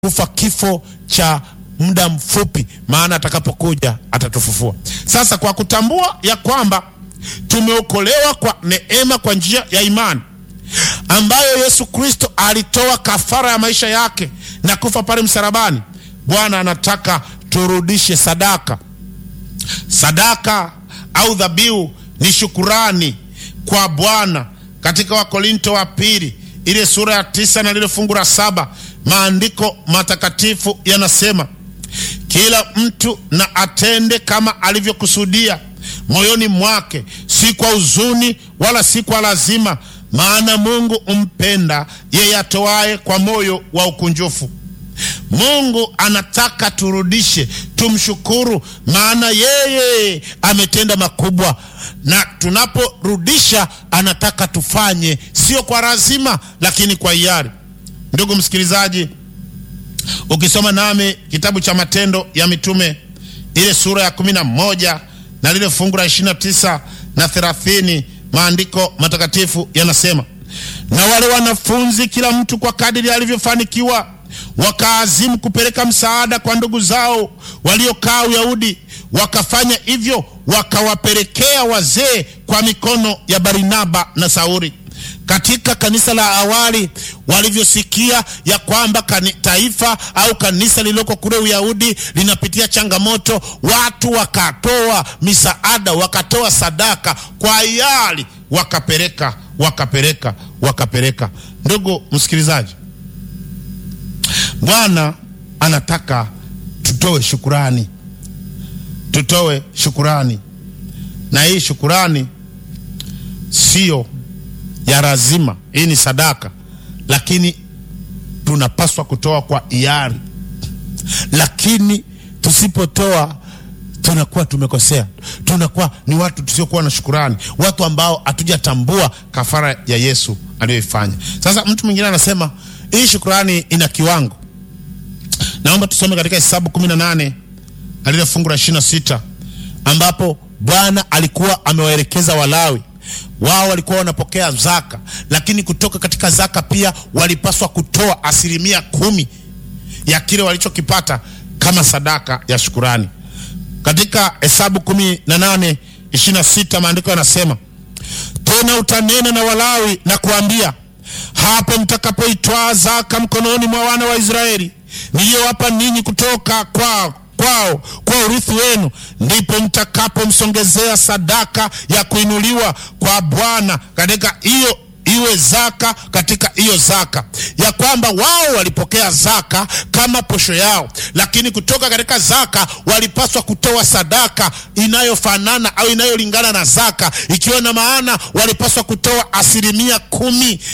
kufa kifo cha muda mfupi, maana atakapokuja atatufufua. Sasa kwa kutambua ya kwamba tumeokolewa kwa neema kwa njia ya imani ambayo Yesu Kristo alitoa kafara ya maisha yake na kufa pale msalabani, Bwana anataka turudishe sadaka. Sadaka au dhabihu ni shukurani kwa Bwana. Katika Wakorinto wa pili ile sura ya tisa na lile fungu la saba maandiko matakatifu yanasema, kila mtu na atende kama alivyokusudia moyoni mwake, si kwa huzuni wala si kwa lazima, maana Mungu umpenda yeye atoaye kwa moyo wa ukunjufu. Mungu anataka turudishe, tumshukuru, maana yeye ametenda makubwa, na tunaporudisha anataka tufanye sio kwa lazima, lakini kwa hiari. Ndugu msikilizaji, ukisoma nami kitabu cha Matendo ya Mitume ile sura ya kumi na moja na lile fungu la ishirini na tisa na thelathini maandiko matakatifu yanasema, na wale wanafunzi kila mtu kwa kadiri alivyofanikiwa wakaazimu kupeleka msaada kwa ndugu zao waliokaa Uyahudi. Wakafanya hivyo, wakawapelekea wazee kwa mikono ya Barnaba na Sauli. Katika kanisa la awali walivyosikia ya kwamba taifa au kanisa lililoko kule Uyahudi linapitia changamoto, watu wakatoa misaada, wakatoa sadaka kwa hiari, wakapeleka wakapeleka wakapeleka. Ndugu msikilizaji, Bwana anataka tutoe shukurani, tutoe shukurani, na hii shukurani sio ya lazima. Hii ni sadaka, lakini tunapaswa kutoa kwa hiari. Lakini tusipotoa tunakuwa tumekosea, tunakuwa ni watu tusiokuwa na shukurani, watu ambao hatujatambua kafara ya Yesu aliyoifanya. Sasa mtu mwingine anasema hii shukurani ina kiwango. Naomba tusome katika Hesabu 18 na lile fungu la 26 ambapo Bwana alikuwa amewaelekeza Walawi wao walikuwa wanapokea zaka, lakini kutoka katika zaka pia walipaswa kutoa asilimia kumi ya kile walichokipata kama sadaka ya shukurani. Katika Hesabu kumi na nane ishirini na sita maandiko yanasema, tena utanena na Walawi na kuambia, hapo mtakapoitwaa zaka mkononi mwa wana wa Israeli niliyowapa ninyi kutoka kwao kwao kwa urithi wenu, ndipo mtakapomsongezea sadaka ya kuinuliwa kwa Bwana katika hiyo iwe zaka katika hiyo zaka, ya kwamba wao walipokea zaka kama posho yao, lakini kutoka katika zaka walipaswa kutoa sadaka inayofanana au inayolingana na zaka, ikiwa na maana walipaswa kutoa asilimia kumi